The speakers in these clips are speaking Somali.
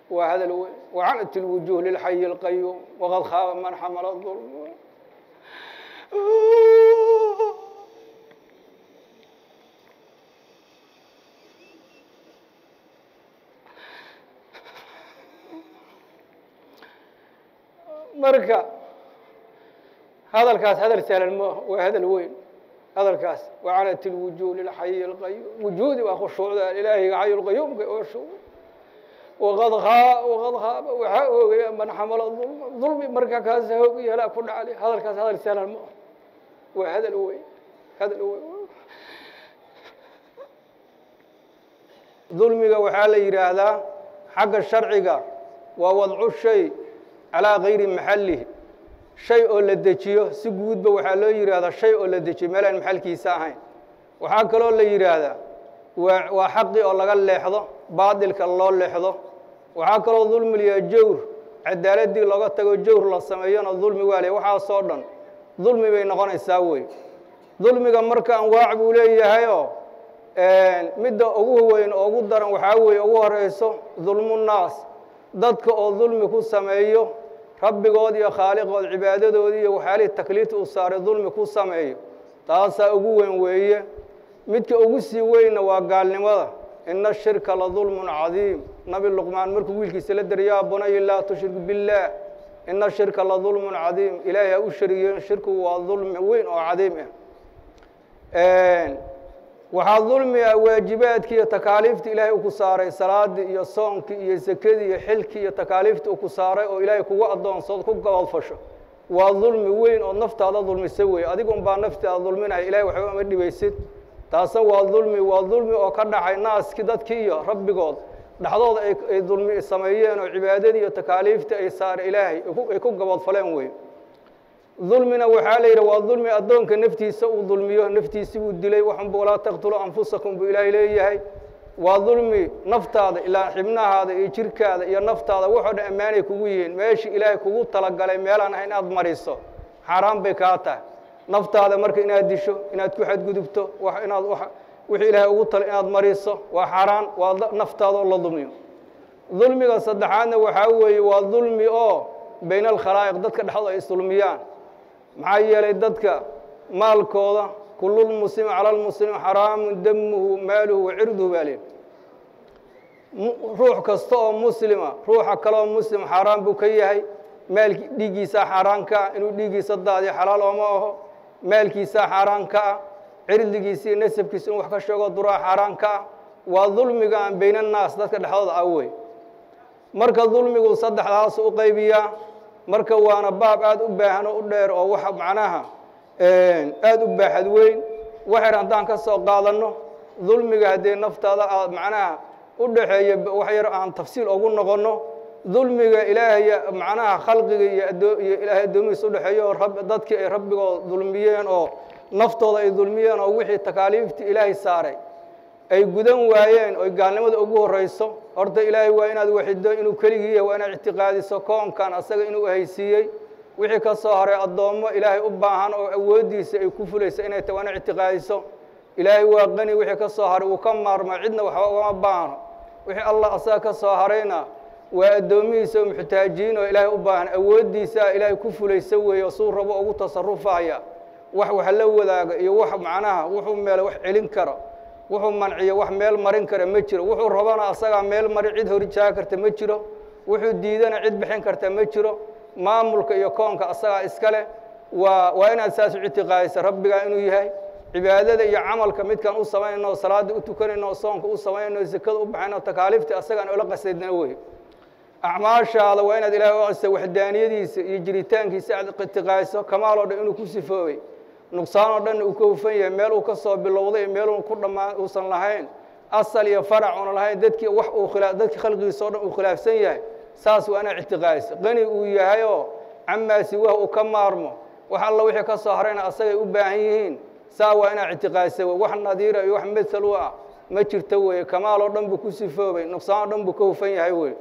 waa hadal weyn wacanat اlwujuh lilxayi اlqayuum waqad khaaba man xamala ظulm marka hadalkaas hadal sahlan maaha waa hadal weyn hadalkaas wacanat اlwujuh lilxayi اlqayuum wujuudi waa khushuucda ilaahiga xayu lqayuumka oo shuuc waqad waqad haaba waxaa oogaya man xamala dulma dulmi marka kaas hoog yeelaa ku dhacli hadalkaas hadal sahlan maaha waa hadal weyn hadal weyn dulmiga waxaa la yidhaahdaa xagga sharciga waa wadcu shay calaa gayri maxallihi shay oo la dejiyo si guudba waxaa loo yidhaahdaa shay oo la dejiyo meel aan maxalkiisa ahayn waxaa kaloo la yidhaahdaa waa waa xaqi oo laga leexdo baadilka loo leexdo waxaa kaloo dulmilayaa jawr cadaaladii looga tago jawr la sameeyona dulmi waa le waxaasoo dhan dulmi bay noqonaysaa wey dulmiga marka anwaac buu leeyahayoo midda ugu weyn oo ugu daran waxaa weeye ugu horeyso dulmunnaas dadka oo dulmi ku sameeyo rabbigood iyo khaaliqood cibaadadoodii iyo waxyaalihii takliifta u saaray dulmi ku sameeyo taasaa ugu weyn weeye midka ugu sii weynna waa gaalnimada ina shirka la dulmun cadiim nabi luqmaan markuu wiilkiisa la deri yaa bunaya laa tushrik biاllaah ina shirka la dulmun cadiim ilaahay ha u sharigeyn shirkigu waa dulmi weyn oo cadiim ah waxaa dulmi ah waajibaadkii iyo takaaliifta ilaahay u ku saaray salaadii iyo soonkii iyo sekadii iyo xilkii iyo takaaliifta u ku saaray oo ilaahay kugu addoonsood ku gabadfasho waa dulmi weyn oo naftaada dulmisa weeye adiga un baa naftaada dulminaya ilahay waxba ama dhibaysid taasna waa dulmi waa dulmi oo ka dhacay naaskii dadkii iyo rabbigood dhexdooda ay dulmi sameeyeen oo cibaadadii iyo takaaliiftii ay saare ilaahay ay ku gabadfaleen wey dulmina waxaa la yidhi waa dulmi addoonka naftiisa uu dulmiyo naftiisi buu dilay waxunba walaa taqtuluu anfusakum buu ilaahay leeyahay waa dulmi naftaada ilaa xibnahaada iyo jirkaada iyo naftaada waxoo dhan ammaanay kugu yihiin meeshii ilaahay kugu talagalay meelaan ah inaad mariso xaaraan bay kaa tahay naftaada marka inaad disho inaad ku xadgudubto inaad wixii ilaahay ugu tala inaad mariso waa xaaraan waa naftaada oo la dulmiyo dulmiga saddexaadna waxaa weeye waa dulmi oo bayna alkhalaa'iq dadka dhexdooda ay isdulmiyaan maxaa yeelay dadka maalkooda kululmuslimi cala lmuslimi xaraamu damuhu maaluhu wa cirduhu baa leehi ruux kasta oo muslima ruuxa kaleoo muslim xaaraan buu ka yahay maalki dhiiggiisaa xaaraan ka ah inuu dhiiggiisa daadiyo xalaal ooma aho maalkiisaa xaaraan ka ah cirdigiisa iyo nasabkiisa inuu wax ka sheego duraa xaaraan ka ah waa dulmiga aan bayna naas dadka dhexdooda ah wey marka dulmigu saddexdaas u qaybiyaa marka waana baab aada u baahan oo u dheer oo waxa macnaha aada u baaxad weyn waxayr haddaan ka soo qaadanno dulmiga haddii naftaada aad macnaha u dhaxeeya wax yar aan tafsiil ugu noqonno dulmiga ilaahay macnaha khalqiga iyo adoo iyo ilaahay addoomihiisa udhexeeya oo rab dadkii ay rabbigood dulmiyeen oo naftooda ay dulmiyeen oo wixii takaaliiftii ilaahay saaray ay gudan waayeen oy gaalnimada ugu horreyso horta ilaahay waa inaad waxido inuu keligii yahay waa inaad ictiqaadiso koonkan asaga inuu haysiiyey wixii ka soo haray addoommo ilaahay u baahan oo awooddiisa ay ku fulayso inay tahay waa inaad ictiqaadiso ilaahay waa qani wixii ka soo haray uu ka maarma cidna waxba ugama baahno wixii allah asaga ka soo harayna waa addoomihiisa oo muxtaajiin oo ilaahay u baahan awooddiisaa ilaahay ku fulaysa weeye suu rabo ugu tasarufaya wax wax la wadaaga iyo wax macnaha wuxuu meele wax celin karo wuxuu manciyo wax meel marin kara ma jiro wuxuu rabana asagaa meel mari cid horjaaga karta ma jiro wuxuu diidana cid bixin karta ma jiro maamulka iyo koonka asagaa iska leh waa waa inaad saas u ictiqaadisa rabbigaa inuu yahay cibaadada iyo camalka midkaan u samaynayno o salaada u tukanayno o soonka u samaynayno o sekada u baxayno takaaliifta asagaan ola qasaydna wey acmaashaada waa inaad ilahay u aqisa waxdaaniyadiisa iyo jiritaankiisa aad ictiqaadiso kamaal oo dhan inuu ku sifoobay nuqsaan oo dhanna uu ka hufan yahay meel uu ka soo bilowday meeluu ku dhammaan uusan lahayn asal iyo farac una lahayn dadkii wax uu khilaa dadkii khalqigiisa o dhan uu khilaafsan yahay saas waa inaad ictiqaadiso qani uu yahay oo camaa siwah uu ka maarmo wax alla wixii ka soo harayna asagay u baahan yihiin saa waa inaad ictiqaadisa wey wax nadiira iyo wax mathal u ah ma jirto weeye kamaal oo dhan buu ku sifoobay nuqsaan oo dhan buu ka hufan yahay wey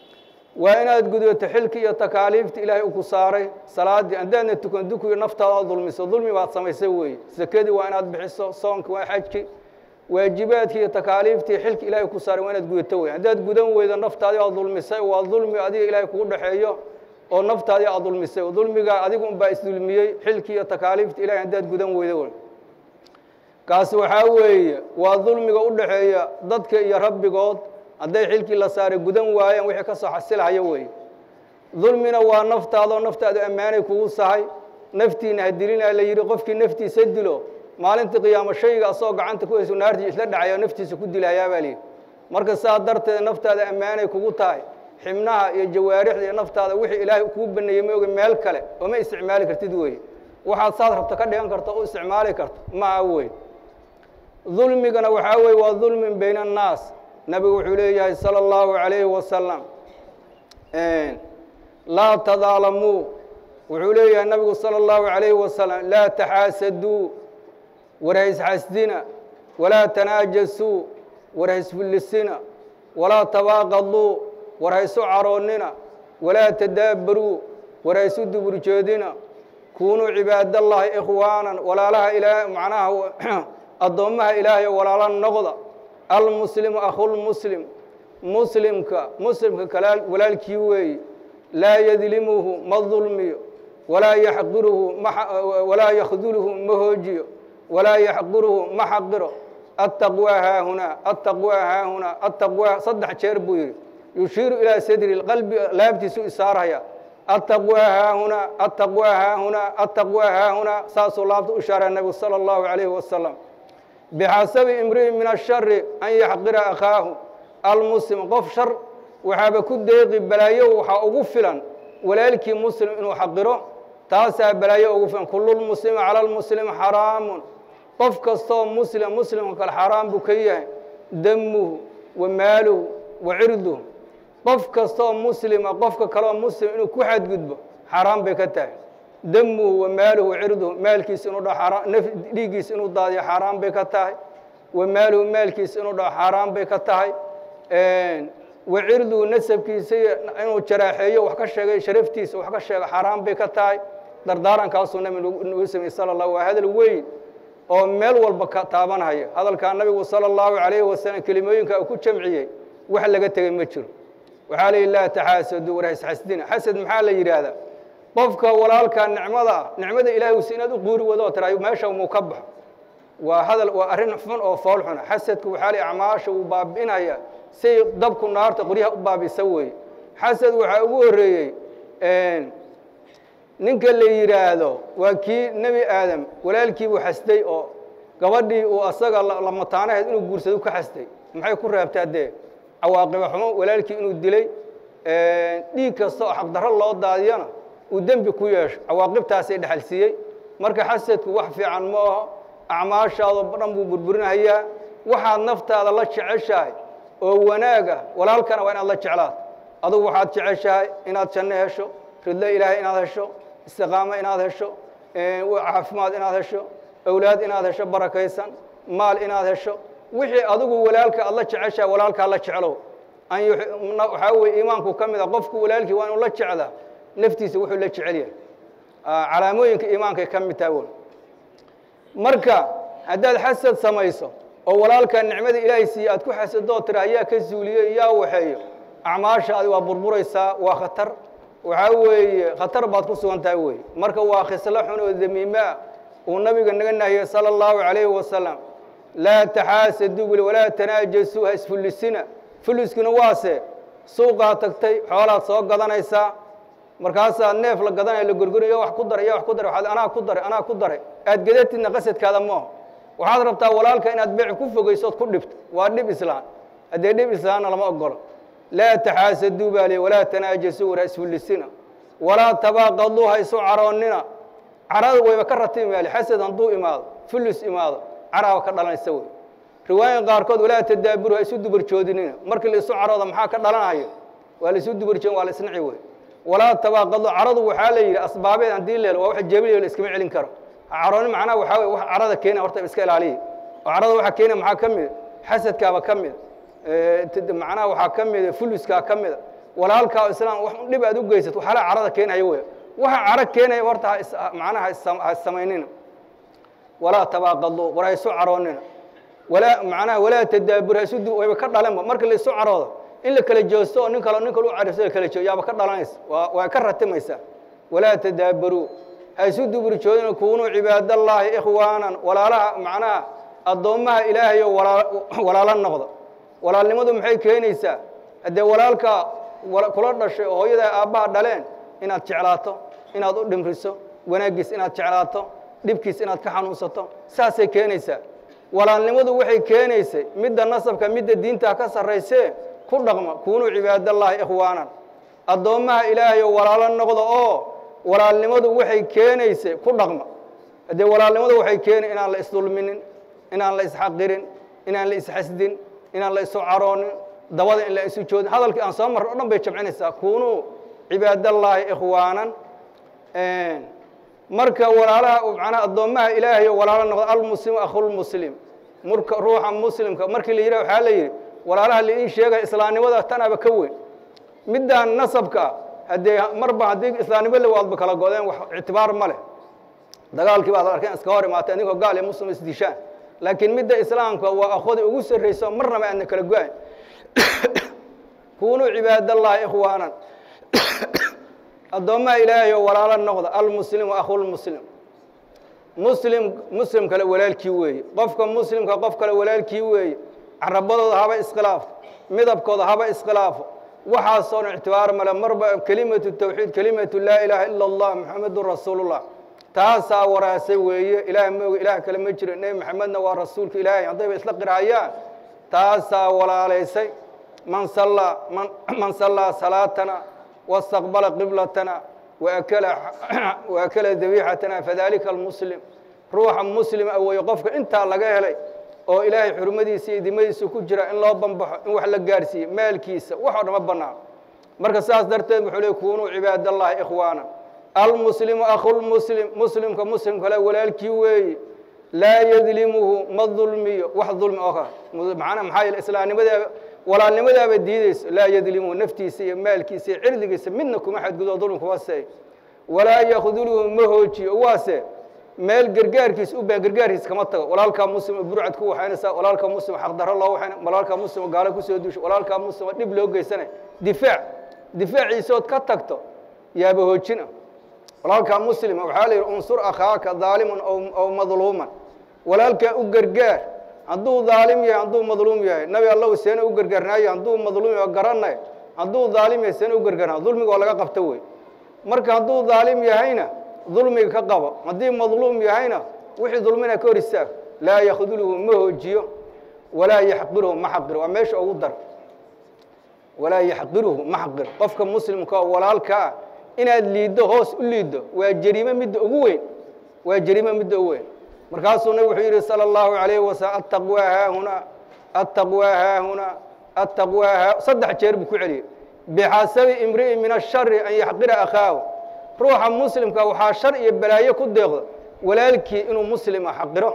waa inaad gudbato xilki iyo takaaliifta ilaahay uu ku saaray salaaddii haddaadna tukan dukuyo naftaada oo dulmiso dulmi baad samaysay weeye sekadii waa inaad bixiso soonki waa xajki waajibaadkii iyo takaaliiftii xilka ilaahay ku saaray waa inaad gudato wey haddaad gudan weydo naftaadii aad dulmisay waa dulmi adiga ilaahay kugu dhexeeyo oo naftaadii aad dulmisay dulmigaa adigu unbaa isdulmiyey xilkii iyo takaaliifta ilahay haddaad gudan weydo wey kaasi waxaa weeye waa dulmiga u dhexeeya dadka iyo rabbigood hadday xilkii la saaray gudan waayeen wixii ka soo xasilhaya weeye dulmina waa naftaadoo naftaadu ammaanay kugu sahay naftiina ha dilina la yidhi qofkii naftiisa dilo maalintii qiyaamo shayga asagoo gacanta ku hayso naartii isla dhacaya naftiisa ku dilayaa baa layidhi marka saa darteed naftaada ammaanay kugu tahay xibnaha iyo jawaarixda iyo naftaada wixii ilaahay kuu baneeyey maoga meel kale ooma isticmaali kartid weeye waxaad saad rabta ka dhigan karto u isticmaali karto maa wey dulmigana waxaa weye waa dulmin bayna annaas nabigu wuxuu leeyahay salى اllahu عalayhi wasalam laa tadaalamuu wuxuu leeyahay nabigu salى اllahu عalayhi wasalam laa taxaasaduu war haysxasdina walaa tanaajasuu war haysfullisina walaa tabaaqaduu war haysu caroonnina walaa tadaabaruu war haysu duburjeedina kunuu cibaadallahi ikhwaanan walaalaha ilaa macnaha addoommaha ilaahay oo walaala noqda almuslimu akhulmuslim muslimka muslimka kala walaalkii weeye laa yadlimuhu ma dulmiyo walaa yaxqiruhu walaa yakhduluhu ma hoojiyo walaa yaxqiruhu ma xaqiro attaqwaa haahunaa attaqwaa haahunaa attaqwaa saddex jeer buu yidhi yushiiru ilaa sadri qalbi laabtiisu isaarhaya attaqwaa haahunaa attaqwaa haahunaa attaqwaa haahunaa saasuu laabta u shaaraya nabigu sala allahu calayhi wasalam bixasabi imri'in min ashari an yaxqira akhaahu almuslim qof shar waxaaba ku deeqi balaayo waxaa ugu filan walaalkii muslim inuu xaqiro taasaa balaayo ugu filan kululmuslimi cala lmuslimi xaraamun qof kastoo muslim muslimka kale xaaraam buu ka yahay damuhu wa maaluhu wa cirduhu qof kastoo muslima qofka kaleoo muslim inuu ku xadgudbo xaaraan bay ka tahay damuhu wa maaluhu wa cirduhu maalkiisa inuu dhaho dhiiggiisa inuu daadiyo xaaraan bay ka tahay wa maaluhu maalkiisa inuu dhaho xaaraan bay ka tahay wa cirduhu nasabkiisa inuu jaraaxeeyo wax ka sheegay sharaftiisa wax ka sheego xaaraan bay ka tahay dardaarankaasuu nabi nagu sameyey sala allah waa hadal weyn oo meel walba ka taabanhaya hadalkaa nabigu sala allahu calayhi wasalam kelimooyinka uu ku jamciyey wax laga tegey ma jiro waxaa la yidhi laa taxaasadu war hasxasdina xasad maxaa la yidhaahdaa qofka walaalkaa nicmada ah nicmada ilaahay usi inaad u quuri wado tirayo meesha muu ka baxo waa hadal waa arrin xun oo fool xuna xasadku waxaa la acmaasha uu baabi'inaya say dabku naarta qoryaha u baabisa weeye xasad waxaa ugu horreeyey ninka la yidhaahdo waa kii nebi aadam walaalkiibuu xasday oo gabadhii uu asaga lamataanaheed inuu guursado ka xasday maxay ku reebtaa dee cawaaqiba xumo walaalkii inuu dilay dhiig kasta oo xaqdarro loo daadiyana uu dembi ku yeesho cawaaqibtaasay dhexalsiiyey marka xasadku wax fiican ma aho acmaashaado dhan buu burburinahayaa waxaad naftaada la jeceshahay oo wanaag ah walaalkana waa inaad la jeclaad adugu waxaad jeceshahay inaad janno hesho ridlo ilaahay inaad hesho istiqaamo inaad hesho caafimaad inaad hesho awlaad inaad hesho barakaysan maal inaad hesho wixii adigu walaalka aad la jeceshahay walaalkaa la jeclow waxaa weye iimaanku ka mid a qofku walaalkii waa inuu la jecdaa naftiisa wuxuu la jecel yahay calaamooyinka iimaankay ka mid tahay wy marka haddaad xasad samayso oo walaalkaa nicmada ilaahay siiye aad ku xasadoo tira ayaa ka zuuliyo yaa waxeeyo acmaashaadi waa burburaysaa waa khatar waxaa weeye khatar baad ku sugan tahay wey marka waa khislo xun oo damiime ah uu nabiga naga nahiyey salى اllahu عalayhi wasalam laa taxaasadu buli walaa tanaajasuu ha isfullisina fulliskuna waase suuqaa tagtay xoolaad soo gadanaysaa markaasaa neef la gadanaya la gorgoriyo wax ku daray iyo wax ku daray waxaad anaa ku daray anaa ku daray aad gadatidna qasadkaada maaho waxaad rabtaa walaalka inaad beec ku fogaysood ku dhibto waa dhib islaan haddee dhib islaanna lama ogolo laa taxaasaduu baa liy walaa tanaajasuu war ha isfullisina walaa tabaaqaduu ha isu caroonnina carada wayba ka ratimi maali xasad hadduu imaado fullis imaado caraaba ka dhalanaysa wey riwaayan qaarkood walaa tadaaburu ha isu dubarjoodinina markii la isu carooda maxaa ka dhalanayo waa la isu dubarjoodin waa la isnaci wey walaa tabaaqado caradu waxaa la yidhi asbaabeed haddii leel waa wax jebilayo la iskama celin karo carooni macnaha waxaa wey wax carada keena horta iska ilaaliya oo carada waxa keena maxaa ka mida xasadkaaba ka mida macnaha waxaa ka mida fuluskaa ka mida walaalkaa islaam wax dhib aad u geysat waxaala carada keenaya wey waxa caro keenaya horta macnaha ha samaynina walaa tabaaqaduu war ha isu caroonina walaa macnaha walaa tadaabur hasudu wayba ka dhalanba marka la isu caroodo in la kala joosto oo nin kale nin kale u carifso la kala joogo yaaba ka dhalanaysa waa waa ka ratimaysaa walaa tadaabaruu ha isu duburjoodina kuunuu cibaadallaahi ikhwaanan walaalaha macnaha addoommaha ilaahay oo walaa walaalo noqdo walaalnimadu maxay keenaysaa haddee walaalka kula dhashay oo hooyada aabbaha dhaleen inaad jeclaato inaad u dhimriso wanaaggiis inaad jeclaato dhibkiis inaad ka xanuunsato saasay keenaysaa walaalnimadu waxay keenaysay midda nasabka midda diinta ka sarraysee ku dhaqma kuunuu cibaadallaahi ikhwaanan addoommaha ilaahay oo walaalo noqda oo walaalnimadu waxay keenaysay ku dhaqma haddee walaalnimadu waxay keenay inaan la isdulminin inaan la isxaqirin inaan la isxasdin inaan la isu caroonin dabada in la isu joodin hadalkii aan soo marray o dhan bay jamcinaysaa kuunuu cibaadallaahi ikhwaanan marka walaalaha macnaha addoommaha ilaahay oo walaalo noqda almuslimu akhulmuslim murka ruuxa muslimka markii la yidhah waxaa la yidhi walaalaha lain sheegaya islaamnimada tanaba ka weyn middaan nasabka haddee marba haddii islaamnimo la waadba kala godeen wax ictibaar ma leh dagaalkii baad arkeen iska hor imaatay adigoo gaal iyo muslim isdishaan laakiin midda islaamka waa akhooda ugu sarrayso marnaba aadna kala go-ayn kuunuu cibaadallaahi ikhwaanan addoommaha ilaahay oo walaalo noqda almuslimu akhulmuslim muslim muslim kale walaalkii weeye qofka muslimka qof kale walaalkii weeye carabadooda haba iskhilaafo midabkooda haba iskhilaafo waxaasoo dhan ictibaar male marba kelimatu tawxiid kelimatu laa ilaaha ila allah muxamedun rasuulullah taasaa waraasay weeye ilaah mooga ilaah kale ma jiro nebi maxamedna waa rasuulka ilaahay haddayba isla qirhayaan taasaa walaalaysay man sallaa man man sallaa salaatana wastaqbala qiblatana waakala waakala dabiixatana fadalika almuslim ruuxa muslim a weeye qofka intaa laga helay oo ilaahay xurmadiisa iyo dimadiisa ku jira in loo bambaxo in wax la gaarsiiye maalkiisa wax oo dhama bannaan marka saas darteed wuxuu leey kuunuu cibaadallahi ikhwaana almuslimu akhulmuslim muslimka muslim kale walaalkii weeye laa yadlimuhu ma dulmiyo wax dulmi oo kale macnaa maxaa yeele islaamnimadaaba walaalnimadaaba diideyso laa yadlimuhu naftiisa iyo maalkiisa iyo cirdigiisa midna kuma xadgudo dulmi kuma seey walaa yakduluhu ma hoojiyo waase meel gargaarkiis u baan gargaarkiis kama tago walaalkaa muslim burcad ku waxaynaysaa walaalkaa muslim xaqdarro loo waxayna walaalkaa muslim gaalo kusoo duusho walaalkaa muslim dhib loo geysanay difaac difaaciisood ka tagto yaaba hoojina walaalkaa muslima waxaa la yidhi unsur akhaaka daaliman aw madluuman walaalkaa u gargaar hadduu daalim yahay hadduu madluum yahay nabi allow seena u gargaarnaayo hadduu madluum yahay garanay hadduu daalim yahay seena u gargaarnaayo dulmiga oo laga qabto wey marka hadduu daalim yahayna dulmiga ka qabo haddii madluum yahayna wixii dulmina ka hor istaag laa yakduluhu ma hoojiyo walaa yaxqiruhu ma xaqiro waa meesha ugu dar walaa yaxqiruhu ma xaqiro qofka muslimka oo walaalka ah inaad liiddo hoos u liiddo waa jariime midda ugu weyn waa jariime midda ugu weyn markaasuu nabig wuxuu yidhi salى اllahu عalayh wasalam attaqwaa haahunaa attaqwaa haahunaa attaqwaa haa saddex jeer buu ku celiyey bixasabi imri'in min ashari an yaxqira akhaahu ruuxa muslimka waxaa shar iyo balaayo ku deeqda walaalkii inuu muslima xaqiro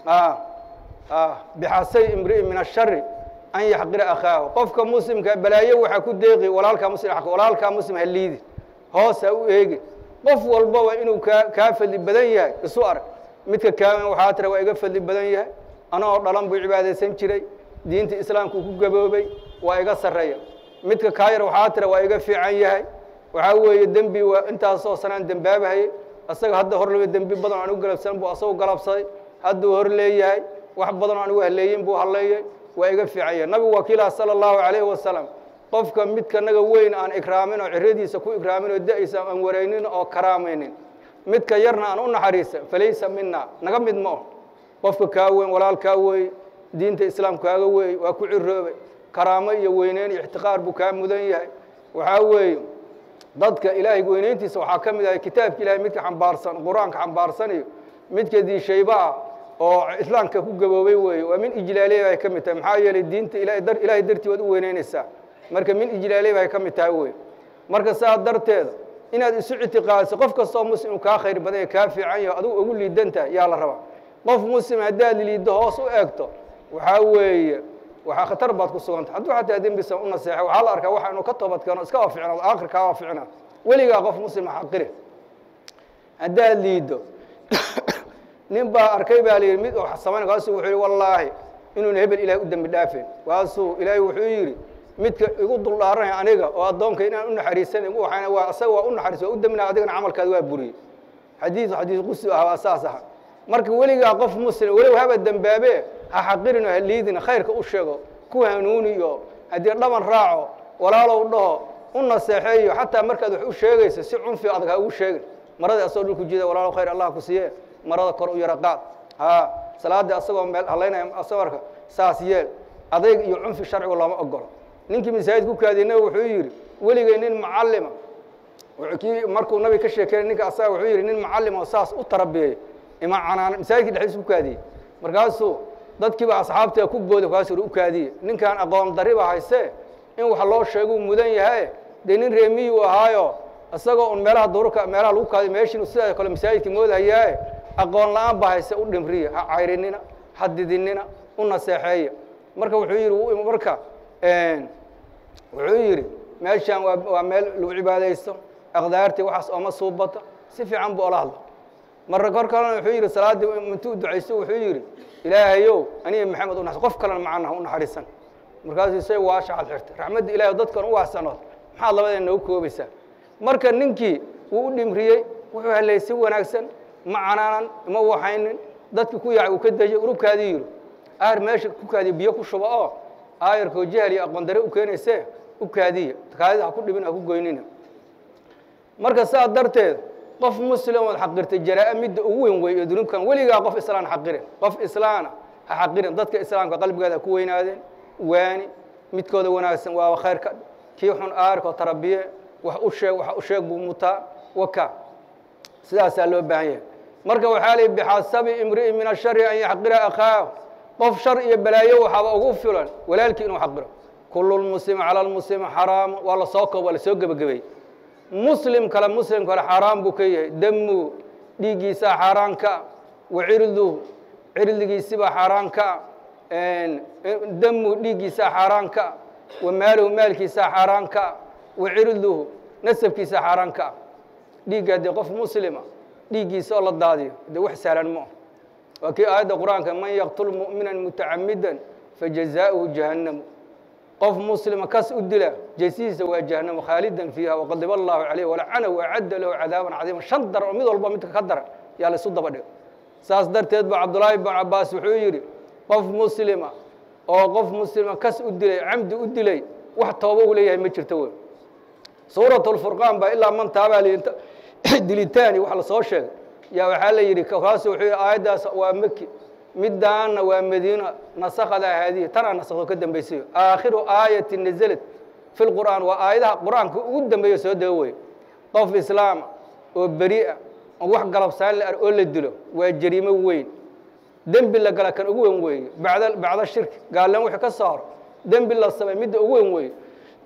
bixasabi imri'in min ashari an yaxqira akhaahu qofka muslimka balaayo waxaa ku deeqi walaalkaa muslim walaalkaa muslim ha liidi hoos ha u eegi qof walbaba inuu kaa kaa fadli badan yahay isu arag midka kaawan waxaa tira waa iga fadli badan yahay anagoo dhalan buu cibaadaysan jiray diinta islaamku ku gaboobay waa iga sarreeya midka kaayar waxaa tira waa iga fiican yahay waxaa weeye dembi waa intaasoo sanaan dembaabahayay asaga hadda hor laba dembi badan anigu galabsan buu asagu galabsaday hadduu hor leeyahay wax badanoo anigu haleeyin buu haleeyey waa iga fiican yahay nabigu wakiilaha sala allahu calayhi wasalam qofka midka naga weyn aan ikraamin oo ciradiisa ku ikraamin oo da-isa aan wareynin oo karaamaynin midka yarna aan u naxariisa falaysa mina naga mid ma oh qofka kaa weyn walaal kaa weeye diinta islaam kaaga weeye waa ku ciroobay karaamo iyo weyneyn iyo ixtiqaar buu kaa mudan yahay waxaa weeye dadka ilaahay weyneyntiisa waxaa ka mid ahay kitaabka ilahay midka xambaarsan qur-aanka xambaarsan iyo midka diishayba ah oo islaamka ku gaboobay weeye waa min ijlaaliya bay ka mid tahay maxaa yeelay diinta ilahay dar ilaahay dartii waad u weyneynaysaa marka min ijlaaliya bay ka mid tahay wey marka saa darteeda inaad isu ictiqaadiso qof kastoo muslim uu kaa khayr badan yahay kaa fiican yaho adigu ugu liidan tahay yaa la rabaa qof muslim haddaad liiddo hoos u eegto waxaa weeye waxaa khatar baad ku sugantay hadduu xataa dembisa u naseexay waxaa la arkaa waxa inuu ka toobad keeno iska waa ficnaado aakhirkaa waa ficnaa weligaa qof muslima xaqire haddaad liiddo nin baa arkay baa layidhi mid oo samayn kaasu wuxuu yihi wallaahi inuuna hebel ilahay u dembi dhaafeen waasuu ilaahay wuxuu yidhi midka igu duldhaaranaya aniga oo addoonka inaan u naxariisanin waxaana waa asaga waa u naxariis waa u dembina adigana camalkaada waa buriyey xadiidu xadiis qusi ah waa saas aha marka weligaa qof muslim weliba haba dembaabe ha xaqirin oo ha liidin khayrka u sheego ku hanuuniyo haddii dhaban raaco walaalow dhaho u naseexeeyo xataa markaad wax u sheegayso si cunfi adag ha ugu sheegin marada asagoo dhulku jida walaalow khayr allah ku siiye marada kor u yara qaad ha salaadii asagoo meel halaynaya asawarka saas yeel adayg iyo cunfi sharcigu lama ogolo ninkii masaajid ku kaadiyey nabi wuxuu yidhi weligay nin macallima kii markuu nabi ka sheekeynay ninka asaga wuxuu yidhi nin macallim oo saas u tarabiyeey ima canaan masaajidkii dhexdiisa ku kaadiyey markaasuu dadkiiba asxaabtiga ku booday kaasuu yidhi u kaadiye ninkaan aqoon dariba hayse in wax loo sheeguu mudan yahay dee nin reemiyuu ahaayo isagoo un meelaha duurka meelaha lagu kaadiyo meeshiinu sidaa kale masaajidka moodahayaaye aqoon la-aan baa hayse u dhimriya ha cayrinina ha didinina u naseexeeya marka wuxuu yidhi marka wuxuu yidhi meeshaan waa waa meel lagu cibaadaysto aqdaartii waxaas ooma suubata si fiican buu ola hadla marra kor kalena wuxuu yidhi salaaddii intuu ducaysto wuxuu yidhi ilaahayow aniga maxamed unaxs qof kalena macanaha u naxariisan markaasuu say waashaxad xirtay raxmadda ilahay dadkan u waasanood maxaad labadeena noogu koobaysaa marka ninkii wuu u dhimriyey wuxuu helay si wanaagsan ma canaanan ima waxaynin dadki ku yaacay uu ka dejay urubkaadii yidhi aar meesha ku kaadiya biyo ku shuba oo aayarkoo jahal iyo aqoon dare u keenayse u kaadiya kaadida ha ku dhibin ha ku goynina marka saa darteed qof muslim ood xaqirtay jaraa-a midda ugu weyn wey ee dunuubkan weligaa qof islaan xaqirin qof islaana ha xaqirin dadka islaamka qalbigeeda ha ku weynaadeen waani midkooda wanaagsan waaba khayrka kii xun aarkoo tarabiye wax u sheeg wax u sheeg buu mutaa waka sidaasaa loo baahan yahay marka waxaa lii bixasabi imri'in min ashari an yaxqira akhaahu qof shar iyo balaayo waxaaba ugu filan walaalkii inuu xaqiro kulu lmuslimi cala lmuslimi xaraamu waa la soo koob waa la soo gebagabey muslim kale muslim kale xaaraan buu ka yahay damu dhiiggiisaa xaaraan ka wa cirduhu cirdigiisibaa xaaraan ka damu dhiiggiisaa xaaraan ka wa maaluhu maalkiisaa xaaraan ka wa cirduhu nasabkiisaa xaaraan ka dhiiggaa dee qof muslima dhiiggiisa oo la daadiyo dee wax sahlan ma ah waa kii aayadda qur-aanka man yaqtul mu'mina mutacamida fajazaؤuhu jahannamu qof muslima kas u dila jesihiisa waa jahanamo khaalidan fiiha waqadiba allahu calayh walacanahu wacadda lahu cadaaban cadiima shan dar oo mid walba midka ka daran yaa laysu daba dhigo saas darteed ba cabdullaahi bn cabaas wuxuu yidhi qof muslima oo qof muslima kas u dilay camdi u dilay wax tooba u leeyahay ma jirto wey suurat lfurqaan baa ilaa man taabaa dilitaani wax lasoo sheegay yaa waxaa la yidhi kaasu wuxuu yidhi aayaddaas waa meki midaana waa madiina nasakada haadihi tanaa nasakdo ka dambaysayo aakhiru aayati naزlat fi lqur'aan waa aayadaha qur'aanka ugu dambeeyo soo dego wey qof islaama oo beri'a oo wax galabsaan la ar oo la dilo waa jariimo weyn dembi la gala kan ugu weyn weeye bacda bacda shirki gaallan wixii ka saaro dembi la samay midda ugu weyn weeye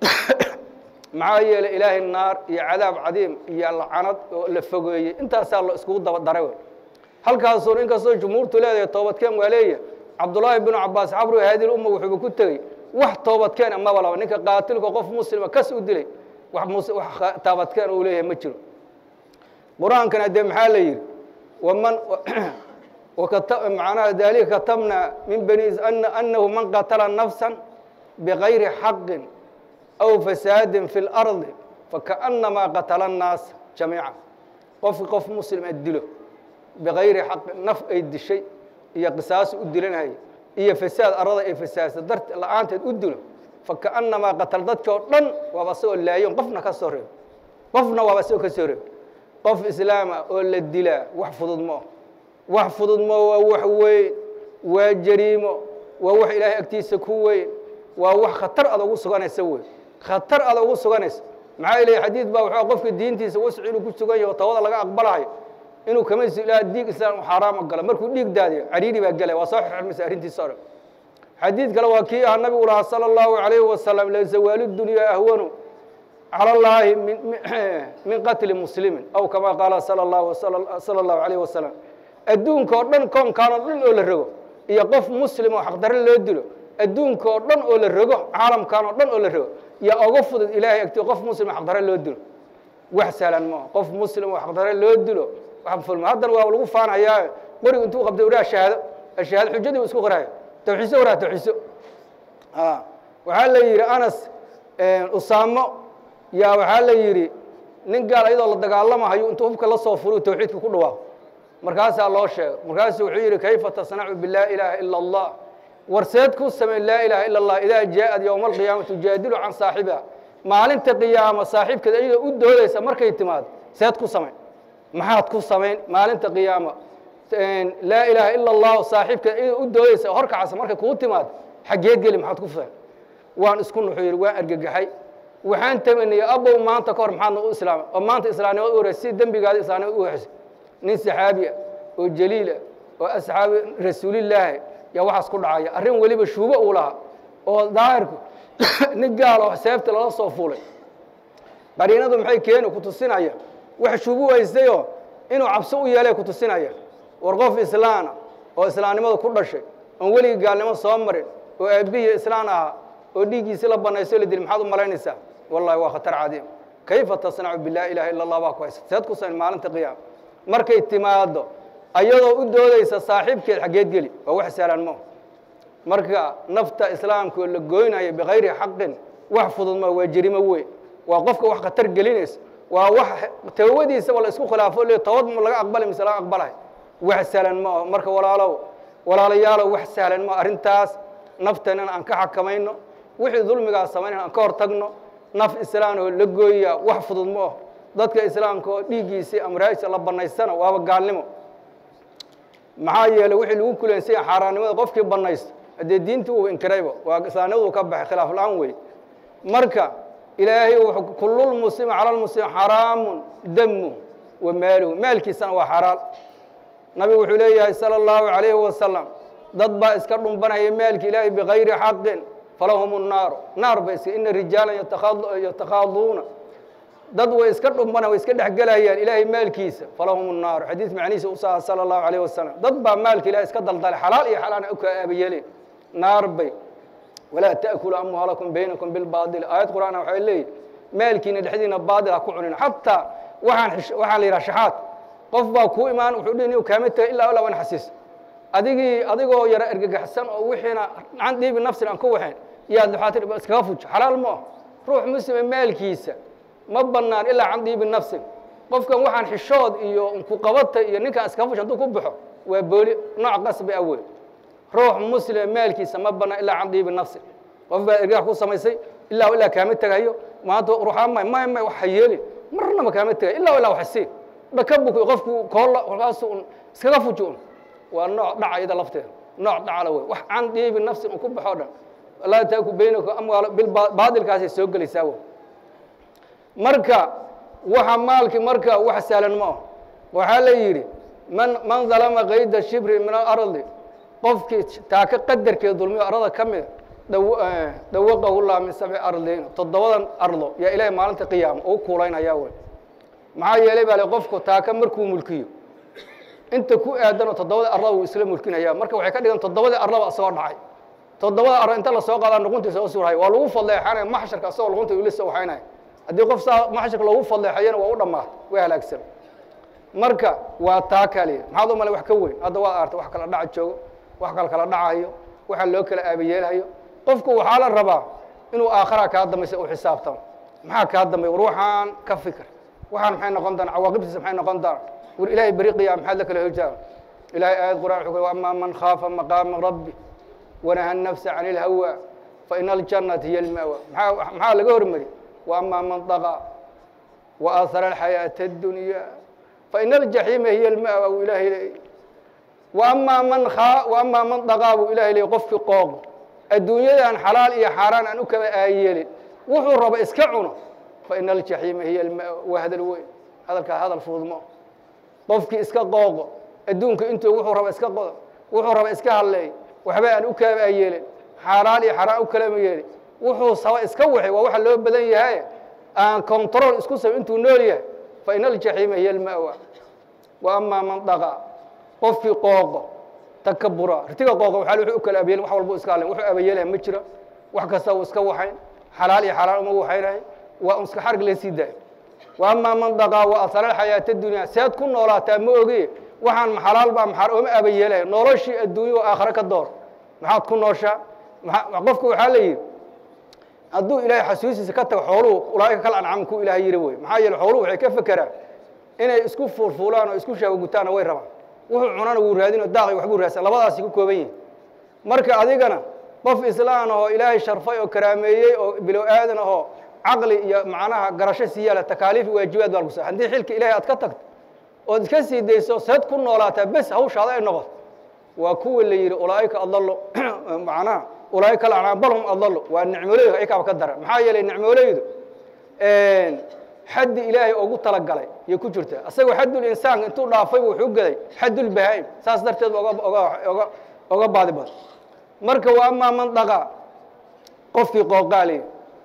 maxaa yeelay ilaahay naar iyo cadaab cadiim iyo lacanad oo la fogeeyey intaasaa lo iskugu daba daray wey halkaasuun inkastoo jumhuurtu leedahay toobadkeen waa leeya cabdullaahi binu cabaas cabru haadil umma wuxuuba ku tegey wax toobadkeen maba laba ninka qaatilka qof muslima kas u dilay wax toobadkeen uu leeyahay ma jiro qur-aankana dee maxaa la yidhi waman macnaha dalika katabna min bani annahu man qatala nafsan bigayri xaqin aw fasaadin fi اlardi fakaأnamaa qatala الnaas jamiica qofki qof muslim a dilo bigayri xaqi naf ay dishay iyo qisaas u dilanhay iyo fasaad arada ay fasaadsa dart la-aanteed u dilo fakaأnamaa qatal dadki oo dhan waaba asagoo laayon qofna ka soo reebo qofna waaba asagoo ka soo reebo qof islaama oo la dilaa wax fudud moo wax fudud moo waa wax weyn waa jariimo waa wax ilaahay agtiisa ku weyn waa wax khatar ada ugu suganaysa wey khatar ada ugu suganaysa maxaa ilahy xadiid baa wuxuu qofka diintiisa wasci inuu ku sugan yaho tawada laga aqbalayo inuu kama ilaa diig islaam u xaaraama galo markuu dhiig daadiyo cariiri baa gelay waa soo xirmaysa arrintiisa o dhan xadiid kale waa kii ah nabigu lahaa salى اllahu عalayhi wasalam lazawaalu dunya ahwanu calى اllaahi min qatli muslimin aw kama qaala salى اllahu salى اllahu عalayh wasalam adduunka oo dhan koonkaan oo dhan oo la rogo iyo qof muslim oo xaqdare loo dilo adduunka oo dhan oo la rogo caalamkan oo dhan oo la rogo iyo oga fudud ilaahay agti qof muslim oo xaqdare loo dilo wax sahlan maa qof muslim oo xaqdare loo dilo wax fulma haddana waa lagu faanayaa qorigu intuu qabtay uhaa shahaado shahaado xujadii u isku qoraayo tawxiiso waraa tawxiiso waxaa la yidhi anas usaamo yaa waxaa la yidhi nin gaal ayadoo la dagaalamahayo intuu hubka la soo furu tawxiidka ku dhawaaqo markaasaa loo sheegay markaasuu wuxuu yidhi kayfa tasnacu bilaa ilaaha ila allah warseed ku samey laa ilaaha ila allah idaa jaaءad yowma alqiyaama tujaadilu can saaxibiha maalinta qiyaama saaxiibkeeda iyadoo u doodaysa markay timaado seed ku samayn maxaad ku samayn maalinta qiyaama laa ilaaha ila allah saaxiibkeeda iyadoo u doodaysa horkacasa markay kuu timaado xaggeed geli maxaad ku fahan waan isku nuxuu yidhi waan argagaxay waxaan tamaniyey abow maanta ka hor maxaadna u islaamay oo maanta islaamnimada u horeysa si dembigaada islaamnimada u hesay nin saxaabi ah oo jaliil ah oo asxaabi rasuulillaahi yaa waxaas ku dhacaya arrin weliba shuubo uu lahaa oo daahirku nin gaal oo seefta lala soo fuulay qariinadu maxay keeni ku tusinaya wax shuubu haystayoo inuu cabso u yeelay ku tusinaya war qof islaana oo islaamnimada ku dhashay oon weligii gaalnimo soo marin oo aabbihiiyo islaan ahaa oo dhiiggiisii la banayso la dili maxaad u malaynaysaa wallahi waa khatar cadiim kayfa tasnacu bilaa ilaha illa allah baa ku haysa seed ku samayn maalinta qiyaama markay timaado ayadoo u doodaysa saaxiibkeed xaggeed geli waa wax sahlan mo marka nafta islaamka oo la goynayo bikayri xaqin wax fudud ma waa jerimo weyn waa qofka wax khatar gelinaysa waa wax tawbadiisaba la isku khilaafo le tobad ma laga aqbali mise laga aqbalahay wax sahlan ma aho marka walaalow walaalayaalow wax sahlan ma arrintaas nafteennana aan ka xakamayno wixii dulmigaas samaynayna aan ka hor tagno naf islaan oo la gooya wax fudud ma aho dadka islaamka oo dhiiggiisii amraajsa la bannaystana waaba gaalnimo maxaa yeeley wixii lagu kuleensaya xaaraannimada qofkii bannaysto haddee diintii uu inkirayba waa islaamnimadu ka baxay khilaaf la-aan wey marka ilaahay wuxuu kullulmuslimi cala lmuslim xaraamun damu wa maaluhu maalkiisana waa xaraal nabigu wuxuu leeyahay sala allahu calayhi wasalam dad baa iska dhumbanaya maalki ilaahay bikayri xaqin falahum الnaaru naar ba iska ina rijaalan yatakaaduuna dad way iska dhumbana way iska dhexgelayaan ilaahay maalkiisa falahum الnaaru xadiis macnihiisa u saha salى الlahu عalيه wasalam dad baa maalka ilahay iska daldalay xalaal iyo xalaana u kaa aabayeleen naar bay walaa taأkuluu amwaalakum baynakum bilbaadil aayad qur'aana waxay leeyihi maalkiina dhexdiina baadil ha ku cunina xataa waaan waxaa la yidhaha shaxaad qof baa kuu imaan wuxuu dhihi niu kaama tegay ilaa ilaa wan xasiis adigii adigoo yaro ergagaxsan oo wixiina can dhiibi nafsin aan ku waxayn yaad duxaatir iskaga fujo xalaal ma ah ruux muslima maalkiisa ma bannaan ilaa can dhiibi nafsin qofkan waxaan xishood iyo ku qabata iyo ninkaan iskaga fujo hadduu ku baxo waa booli nooc qasbi ah wey ruux muslima maalkiisa ma bannaan ilaa can dhiibi nafsin qof baa ergax ku samaysay ilaa ilaa kaama tegayo maanta ruuxaa may may may wax ha yeelin marnaba kaama tegayo ilaa ilaa wax sii dhaka buku qofku koolla kolkaasu un iskaga fujo un waa nooc dhaca iyada lafteeda nooc dhacala wey wax can dhiibi nafsin un ku baxo dhan laa taaku baynaka amwaal bilbaadilkaasay soo gelaysaa wey marka waxa maalki marka wax sahlan ma ah waxaa la yidhi man man dalama kayda shibri min alardi qofkii taaka qadarkeeda dulmiyo arada ka mida dawaqahu llah min sabci ardina toddobadan ardo yaa ilaahay maalinta qiyaama uu kuulaynhayaa wey maxaa yeelay baa le qofku taaka markuu mulkiyo inta ku aadanoo toddobada arlaba wuu isla mulkinaya marka waxay ka dhigan toddobadii arlaba asagoo dhacay toddobada arlo inta lasoo qaadaa nuquntiisa u surhay waa lagu fadleexanaya maxsharka asagoo luqunta ula soo waxaynaya haddii qof saa maxsharka loogu fadleexayana waa u dhammaatay way halaagsan marka waa taa kaliya maxaad u malay wax ka weyn hadda waad artay wax kala dhaca joogo wax kala kala dhacayo waxa loo kala aabayeelhayo qofku waxaa la rabaa inuu aakhara kaa dambaysa u xisaabtamo maxaa kaa dambay ruuxaan ka fikir waxaan maxay noqon doona cawaaqibtiisa maxay noqon doona war ilaahay beri qiyaam maxaad la kala hojaa ilahay aayad qur'an wuxuu ku amaa man khaafa maqaama rabbi wanaha nafsa can ilhawa fa ina aljannata hiya alma'wa maxaa maxaa laga hormari wa amaa man daqa wa aahara alxayaata addunya fa ina aljaxiima hiya alma'wa buu ilahay leeyay wa amaa man khaa wa amaa man daqaa buu ilahay leeyay qofkii qooqo adduunyadan xalaal iyo xaaraan aan u kaba aayeelin wuxuu raba iska cuno fa ina aljaxiima hiya alma'wa waa hadal weyn hadalkaa hadal fududmo qofkii iska qooqo adduunka intuu wuxuu raba iska qodo wuxuu raba iska hadleey waxba aan u kaaba yeelin xaaraan iyo xaraan u kalama yeelin wuxuu saba iska waxay waa waxa loo badan yahay aan control isku sab intuu nool yahay fa ina aljaxiima hiya alma'wa wa amaa man daqa qofkii qooqo takabura ritiga qooqo waxaa wuxuu u kala abayeelin wax walba iska hadlen wuxuu abayeelaya ma jiro wax kasta uu iska waxayn xalaal iyo xaaraan uma waxaynahay waa un iska xarg la sii daayo wa amaa man daqaa wa asara alxayaata addunya seed ku noolaataa ma oge waxaan maxalaal baa maxaar ooma aba yeelaya noloshii adduunya oo aakhare ka door maxaad ku nooshaa maa qofka waxaa la yidhi hadduu ilaahay xasuustiisa ka tago xooluhu ulaaika kal ancam ku ilaahay yiri wey maxaa yeele xooluhu waxay ka fekeraan inay isku fuulfuulaan oo isku shaabagutaanna way rabaan wuxuu cunana wuu raadinoo daaqi waxbuu raadsan labadaasi ku kooban yihin marka adigana qof islaan ahoo ilaahay sharfay oo karaameeyey oo bilow aadan ahoo caqli iyo macnaha garasho siiyaala takaaliif iyo waajibaad baa lagu sa haddii xilka ilahay aad ka tagto ood iska sii dayso seed ku noolaataa bes hawshaada ay noqoto waa kuwa la yidhi ulaaika adallo macnaha ulaaika alacnaam bal hum adallo waa nicmoleydu aykaaba ka daran maxaa yeelay nicmoleydu xaddi ilaahay ugu talagalay yay ku jirta asagoo xaddul insaanka intuu dhaafaybu wuxuu gaday xaddul bahaa'im saas darteed oga oga oga oga baadi badan marka waa amaa man dhaqaa qofkii qooqaaliy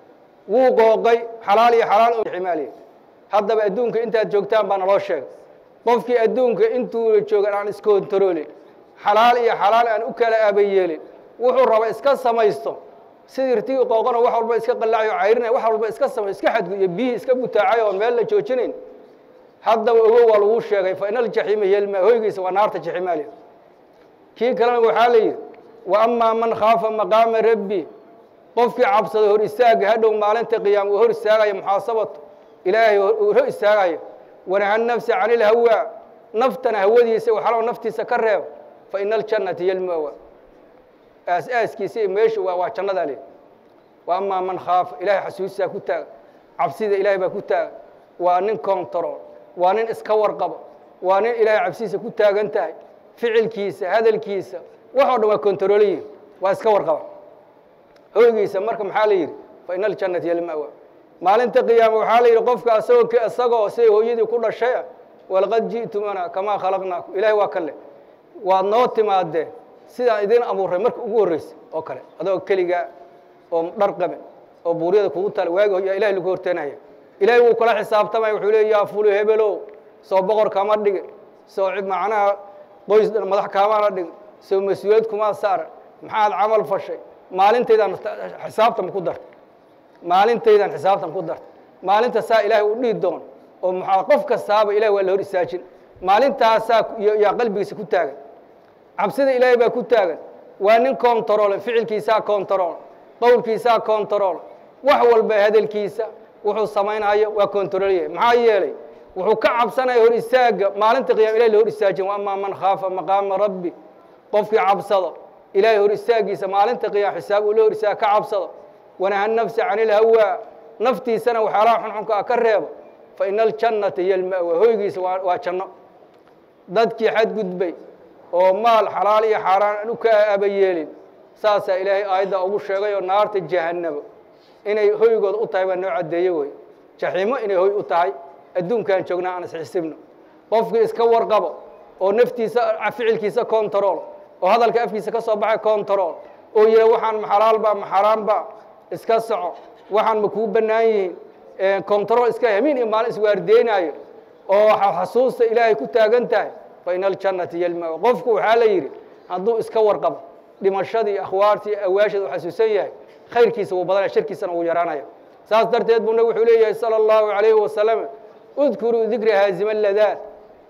wuu qooqay xalaal iyo xalaal ximaaliya haddaba adduunka intaad joogtaan baa naloo sheegay qofkii adduunka intuuna joogan aan iskontaroolin xalaal iyo xalaal aan u kala aabayeelin wuxuu raba iska samaysto sidii irtigii qooqano wax walba iska qallaacayo cayrinay wax walba iska samay iska xadgu iyo biyihii iska butaacay oo meel la joojinayn haddaba ogo waa laguu sheegay fa ina aljaxiima yelma hoygiisa waa naarta jaximaaliya kii kalena waxaa la yidhi wa amaa man khaafa maqaama rabbi qofkii cabsada hor istaaga hadhow maalinta qiyaama uu hor istaagaya muxaasabatu ilaahay hor istaagaya wanaha nafsa can ilhawaa naftana hawadiisa waxalo naftiisa ka reeba fa ina aljannata yelmawa aas-aaskiisa iyo meesha waa waa jannadaa le wa amaa man khaafa ilahay xasuustisaa ku taaga cabsida ilaahay baa ku taaga waa nin control waa nin iska warqaba waa nin ilaahay cabsidiisa ku taagan tahay ficilkiisa hadalkiisa waxoo dhan waa controlayihin waa iska warqaba hoygiisa marka maxaa la yidhi fa ina aljannata yalmawa maalinta qiyaama waxaa la yidhi qofka asagoo isagoo siday hooyadii ku dhashay ah walaqad ji'tumana kamaa khalaqnaakum ilahay waa kan leh waad noo timaadeen sidaan idin abuuray marka ugu horreysa oo kale adoo keligaa oo dhar qaben oo buuryada kugu tala waagi yaa ilahay lagu horteenaya ilaahay wuu kula xisaabtamaya wuxuu leey yaa fulu hebelow soo boqor kama dhigin soo macnaha qoys madax kaamaana dhigin soo mas-uuliyad kumaa saara maxaad camal fashay maalintaydaan xisaabtan ku dartay maalintaydaan xisaabtan ku dartay maalinta saa ilaahay u dhihi doon oo maxaa qof kastaaba ilahay waa la hor istaajin maalintaasaa yaa qalbigiisa ku taagan cabsida ilaahay baa ku taagan waa nin control ficilkiisaa control qowlkiisaa control wax walba hadalkiisa wuxuu samaynayo waa controlya maxaa yeelay wuxuu ka cabsanaya hor istaaga maalinta qiyama ilahay la hor istaajin wa amaa man khaafa maqaama rabbi qofkii cabsado ilaahay hor istaagiisa maalinta qiyama xisaab uu la hor istaaga ka cabsado wanaha nafsa can ilhawaa naftiisana waxyaalaha xunxunka ah ka reebo fa ina aljannata hiyo alma'wa hoygiisa waa waa janno dadkii xadgudbay oo maal xalaal iyo xaaraan aan u ka aabayeelin saasaa ilaahay aayadda ugu sheegay oo naarta jahannabo inay hoygooda u tahay baa noo caddeeye wey jaxiimo inay hoy u tahay adduunkaan joognaa aan isxisibno qofkii iska warqabo oo naftiisa ficilkiisa control oo hadalka afkiisa ka soo baxay control oo yidha waxaan maxalaalba maxaraanba iska soco waxaan ma kuu bannaan yihiin control iska hamiin iyo maalin iswaardeynaayo oo xasuusta ilaahay ku taagan tahay fa ina aljannata yelmaa qofku waxaa la yidhi hadduu iska warqabo dhimashadii akhwaartii awaasheed u xasuusan yahay khayrkiisa wuu badanaya shirkiisana wuu yaraanaya saas darteed buu nabig wuxuu leeyahay salى اllahu عalayhi wasalam udkuruu dikra haazima ladaad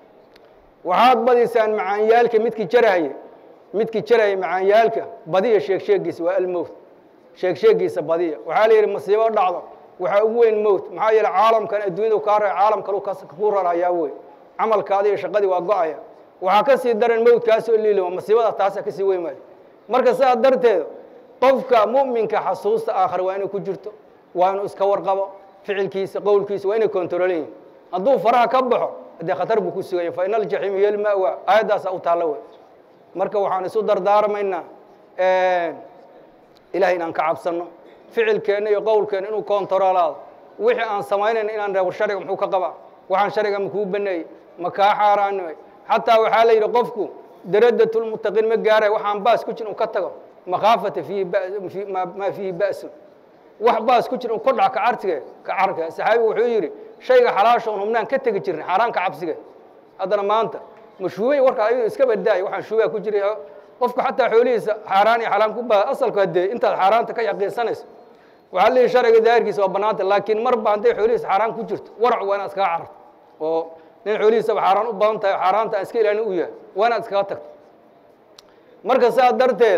waxaad badiysaan macaanyaalka midkii jarahaya midkii jarahaya macaanyaalka badiya sheeg sheegiisa waa almowt sheeg sheegiisa badiya waxaa la yidhi masiibo dhacdo waxaa ugu weyn mowt maxaa yeele caalamkan adduunyadu kaa ra caalam kalu ku rarayaa wey camalkaadi iyo shaqadii waa go-aya waxaa ka sii daran mowtkaasoo liilima masiibada taasa kasii weyn maayo marka sidaa darteed qofka mu'minka xasuusta aakhare waa inay ku jirto waa inuu iska warqabo ficilkiisa qowlkiisa waa inay control yihin hadduu faraha ka baxo dee khatar buu ku sugaya fa ina aljaxiima hiyo alma'wa aayaddaasaa u taallo wey marka waxaan isu dardaarmaynaa ilahay inaan ka cabsanno ficilkeenna iyo qowlkeenna inuu controlaado wixii aan samaynayna inaan reebo sharciga muxuu ka qabaa waxaan sharciga makuu baneeyey ma kaa xaaraanimay xataa waxaa la yidhi qofku daradatulmuttaqiin ma gaaray waxaan baas ku jir uu ka tago makhaafata fiihi maa fiihi ba'sun wax baas ku jir un ka dhac ka cartige ka carka saxaabigu wuxuu yidhi shayga xalaasha un hubnaan ka tegi jirnay xaaraanka cabsiga haddana maanta mashuubay warka ayuu iska badaayo waxaan shuubaa ku jiray qofku xataa xoolihiisa xaaraan iyo xalaam ku baa asalku haddee intaad xaaraanta ka yaqiinsanayso waxaa leeyihi sharciga daahirkiisa waa bannaanta laakiin marba hadday xoolihiisa xaaraan ku jirto warac waa inaad iskaga cararto oo nin xoolihiisaba xaaraan u badan tahay xaaraanta aan iska ilaalin u yahay waa inaad iskaga tagto marka sidaa darteeda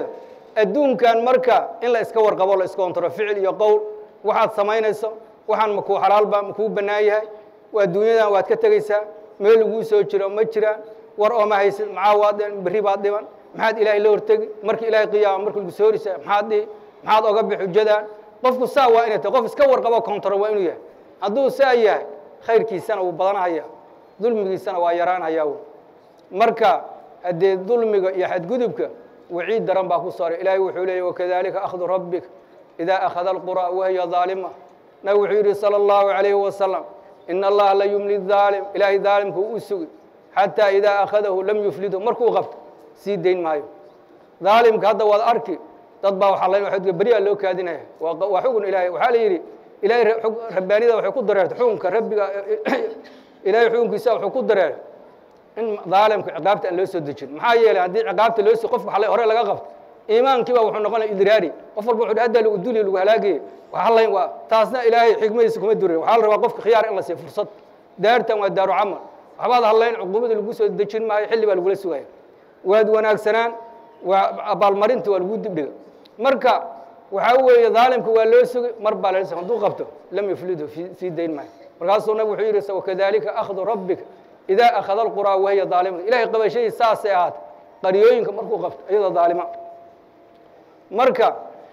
adduunkan marka in la iska warqabo la iska ontaro ficil iyo qowl waxaad samaynayso waxaan makuu xalaalba makuu bannaan yahay waa adduunyadan waad ka tegaysaa meel laguu soo jiro ma jiraan war ooma haysid maxaa waad berri baad dhiban maxaad ilaahay la hortegi markii ilaahay qiyaama marka lagu soorisa maxaad dhihi maxaad oga bix xujadan qofku saa waa inay tahay qof iska warqabo kontaro waa inuu yahay hadduu saa yahay khayrkiisana wuu badanhaya dulmigiisana waa yaraanhayaa wy marka haddee dulmiga iyo xadgudubka waciid daran baa ku saaray ilaahay wuxuu leeyay wakadalika akhdu rabbik idaa akhada alqura wahiya daalima nabig wuxuu yidhi salى اllahu عalayhi wasalam in allaha la yumli daalim ilaahay daalimku u sugi xataa idaa akhadahu lam yuflidu markuu qabto sii dayn maayo daalimka hadda waad arki dad baa waxaa la beriyaa loo kaadinaya waa xugun ilahay waxaa la yidhi ilahay rabbaanida waxay ku dareertay xukunka rabbiga ilahay xukunkiisa wuxuu ku dareeray in daalimka ciqaabta aan loo soo dejin maxaa yeelay haddii ciqaabta loo qofka hore laga qabto iimaankiiba wuxuu noqonaya idraari qof walba wuxu hadda lagu duli lagu halaagayay waxalayn waa taasna ilaahay xikmadiisa kuma durin waxaa la rabaa qofka khiyaar in la siiyo fursad daartan waa daaru camal waxbaad hadlayn cuquubada lagu soo dejin maayo xilli baa lagula sugaya waad wanaagsanaan waa abaalmarinta waa lagu dibdhiga marka waxaa weeye daalimka waa loo sugay mar baa lala hadduu qabto lam yuflidu sii dayn maayo markaasuu nabig wuxuu yidhi wakadalika akhdu rabbika idaa akhada alquraa wahiya daalimun ilahay qabashadiis saasay ahaatay qaryooyinka markuu qabto iyadoo daalima marka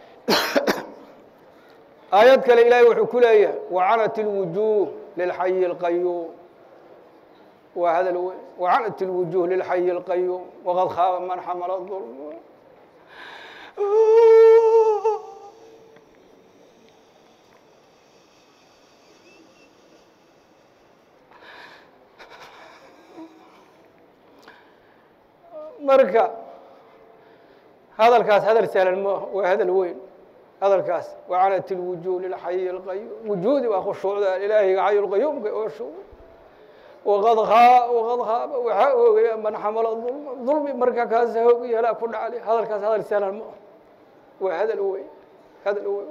aayad kale ilaahay wuxuu ku leeyahay wacanat اlwujuh lilxayi اlqayuum waa hadal weyn wacanat اlwujuh lilxayi اlqayuum waqad khaaba man xamala ظulm marka hadalkaas hadal sahlan maaha waa hadal weyn hadalkaas wacanat اlwujuh lilxayi اlqayuum wujuudi waa khushuucda ilaahayga xayu lqayuumka oo shuuc waqad waqad haaba waxaa oogaya man xamala dulma dulmi marka kaas hoog iyo halaa ku dhacli hadalkaas hadal sahlan maaha waa hadal weyn hadal weyn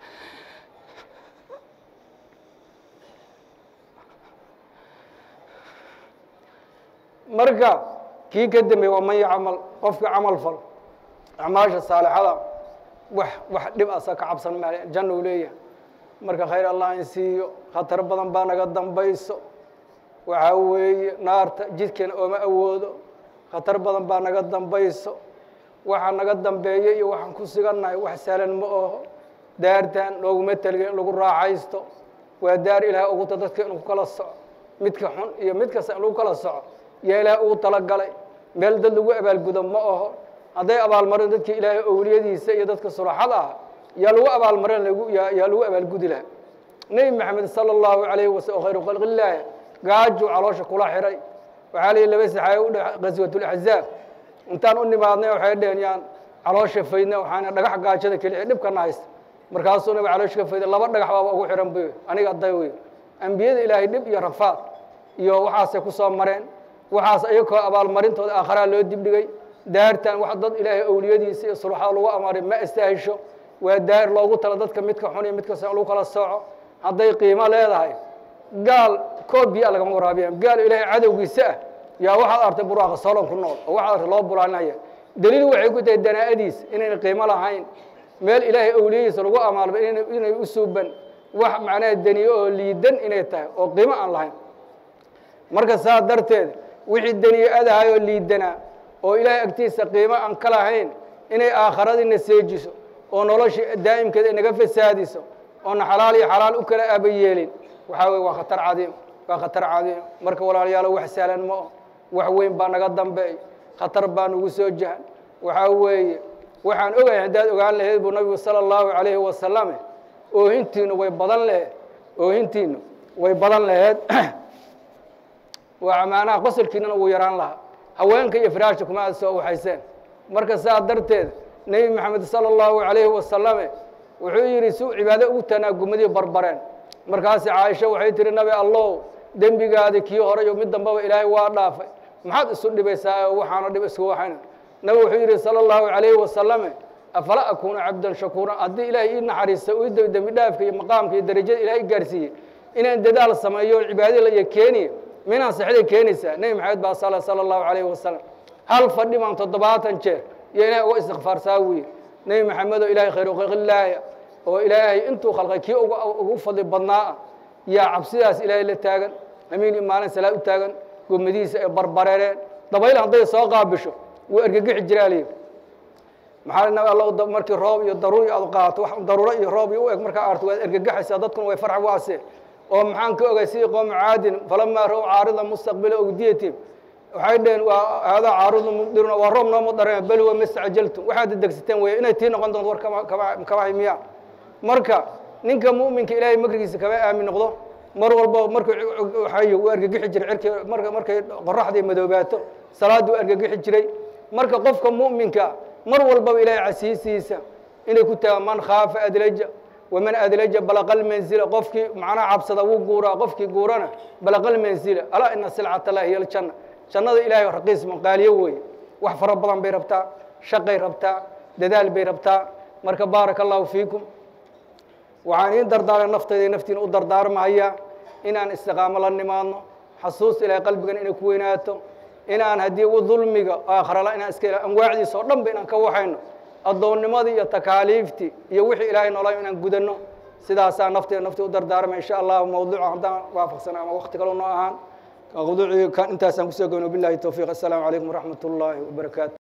marka kii ka dambeey waa man yacmal qofka camal fal acmaasha saalixada wax wax dhib asa ka cabsan maale janna u leeyahay marka khayr allah in siiyo khatar badan baa naga dambayso waxaa weeye naarta jidkeena ooma awoodo khatar badan baa naga dambayso waxa naga dambeeya iyo waxaan ku sigannahay wax sahlan ma oho daartan looguma telge in lagu raaxaysto waa daar ilaah uguta dadka inuu ku kala soco midka xun iyo mid kasta in lagu kala soco yaa ilaah ugu talagalay meel dad lagu abaalgudo ma aho hadday abaalmarin dadka ilaahay owliyadiisa iyo dadka sulaxada ah yaa lagu abaalmarin yaa lagu abaalgudi laha nebi maxamed sala allahu alayhi wasalam khayru khalqi illaahi gaajuu caloosha kula xiray waxaa la yihi laba saxaaye u dhe gaswatulaxzaab intaan u nimaadnay waxay dheheen yaan caloosha faydna waxaana dhagax gaajada keliya dhibkana haysta markaasuu nabi caloosha ka fayday laba dhagax baaba ugu xihan bay aniga aday wey ambiyada ilaahay dhib iyo rafaad iyo waxaasay ku soo mareen waxaas iyakoo abaalmarintooda aakharaa loo dibdhigay daartan wax dad ilaahay owliyadiisa iyo suluxada lagu amaaray ma istaahisho waa daar loogu tala dadka midka xun iyo midka san lagu kala sooco hadday qiimo leedahay gaal koob biya lagama waraabiyaan gaal ilaahay cadowgiisa ah yaa waxaad artay buraaqa solon ku nool oo waxaad artay loo bulaalinaya daliil waxay ku tahay danaa'adiis inayna qiimo lahayn meel ilaahay owliyadiisa lagu amaalba inay u suuban wax macnaha daniye oo liidan inay tahay oo qiimo aan lahayn marka saa darteed wixii daniye adahay oo liidanaa oo ilaahay agtiisa qiimo aan ka lahayn inay aakharadiina seejiso oo noloshii daa'imkeeda inaga fasaadiso oona xalaal iyo xalaal u kala aaba yeelin waxaa weye waa khatar cadiim waa khatar cadiim marka walaalayaalo wax sahlan ma o wax weyn baa naga dambeey khatar baa nagu soo jahan waxaa weeye waxaan ogahay haddaad ogaan lahayd buu nabigu sala allahu calayhi wasalame oohintiinu way badan laheed oohintiinu way badan laheed waa maanaha qosolkiinana wuu yaraan lahaa haweenka iyo firaashka kuma aad soo waxayseen marka saa darteed nebi maxamed sala allahu calayhi wasalame wuxuu yidhi suu cibaado ugu tanaagumadii barbareen markaasi caaisha waxay tihi nabi allow dembigaadi kii hore iyo mid dambaba ilaahay waa dhaafay maxaad isu dhibaysaa oo waxaana dhib isku waxayna nabi wuxuu yidhi sala allahu calayhi wasalame afala akuunu cabdan shakuuran haddii ilaahay ii naxariista ii dembi dhaafka iyo maqaamka iyo darajada ilahay i gaarsiiyey inaan dadaal sameeyo o cibaadada iyo keeniya minaan saxday keenaysaa nebi maxamed baa sala sala allahu calayhi wasalam hal fadhi baan toddobaatan jeer iyo ilahay uga istikfaarsaa wiye nebi maxamedoo ilaahay khayru khalqillaahia oo ilaahay intuu khalqay kii ugu fadli badnaa ah yaa cabsidaas ilaahay la taagan amiin maalin salaad u taagan gomadihiisa ay barbareereen dabayl hadday soo qaabisho wuu ergegixi jiraa liyi maxaa alla markii roob iyo daruuri aad qaato wax daruuro iyo roob iyo u eg markaa arto waad ergegexaysaa dadkuna way farx waase oo maxaan ka ogay sidii qoomu caadin falamaa ra-w caarida mustaqbila ogdiyatim waxay dhaheen waa haadaa caarudu mumdiruna waa roob nooma dareen bal huwa mastacajaltum waxaad degsateen wey inay tii noqon doonto war kama miya marka ninka mu'minka ilaahay makrigiisa kama aamin noqdo mar walba markuu waxay u argagixi jiray cirkii marka markay qoraxdii madoobaato salaaddu u argagixi jiray marka qofka mu'minka mar walbaba ilaahay casiisiisa inay ku tagaan man khaafa adlaja waman adlaja balaqal manzila qofkii macnaha cabsada wuu guuraa qofkii guurana balaqal manzila alaa ina silcata allahi hiya aljanna jannada ilaahay raqiis maqaaliyo weeye wax fara badan bay rabtaa shaqay rabtaa dadaal bay rabtaa marka baaraka allahu fiikum waxaan iin dardaaran naftayda naftiina u dardaarmahaya inaan istiqaamo la nimaadno xasuus ilahay qalbigan inay ku weynaato inaan haddii u dulmiga aakharala inaan iska anwaacdiisa oo dhan ba inaan ka waxayno addoonnimadii iyo takaaliiftii iyo wixii ilaahay noolay inaan gudanno sidaasaa nafteeda naftii u dardaarmay insha allahu mawduuca haddaan waafaqsana ama wakti kaloo noo ahaan mawduucii kan intaasaan kusoo gabno billahi towfiiq assalaamu calaykum waraxmat ullaahi wabarakaatu